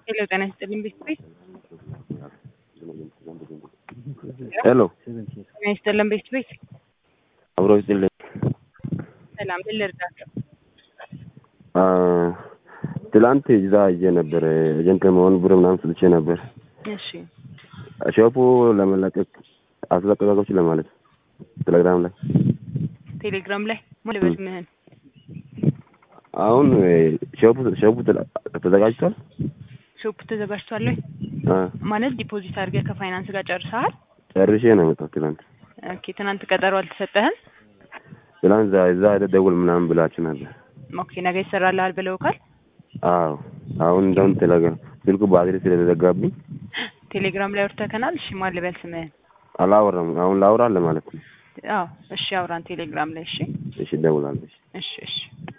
ሄሎ ጤና ይስጥልኝ ቤተሰቤ ሄሎ ጤና ይስጥልን ቤተሰቤ አብሮ ይስጥልኝ። ሰላም ምን ልርዳቸው? አ፣ ትላንት እዛ ሄጄ ነበር ኤጀንት ለመሆን ብር ምናምን ስልቼ ነበር። እሺ ሾፑ ለመለቀቅ አስለቀቃቆች ለማለት ቴሌግራም ላይ ቴሌግራም ላይ ሞል በል ምህን አሁን ሾፑ ሾፑ ተለ- ተዘጋጅቷል። ሾፕ ተዘጋጅቷል ወይ አ፣ ማለት ዲፖዚት አድርገህ ከፋይናንስ ጋር ጨርሰሃል? ጨርሼ ነው የመጣሁት ትላንት። ኦኬ ትናንት ቀጠሮ አልተሰጠህም? ትላንት እዛ እዛ ሄደህ ደውል ምናምን ብላችሁ ነበር። ኦኬ ነገ ይሰራልሃል ብለውካል? አዎ አሁን እንደውም ቴሌግራም ስልኩ ባትሪ ስለተዘጋብኝ ቴሌግራም ላይ አውርተከናል? እሺ ማን ልበል ስምህን? አላወራም። አሁን ላውራ ለማለት ነው። አዎ እሺ አውራን ቴሌግራም ላይ እሺ እሺ እደውላለሁ። እሺ እሺ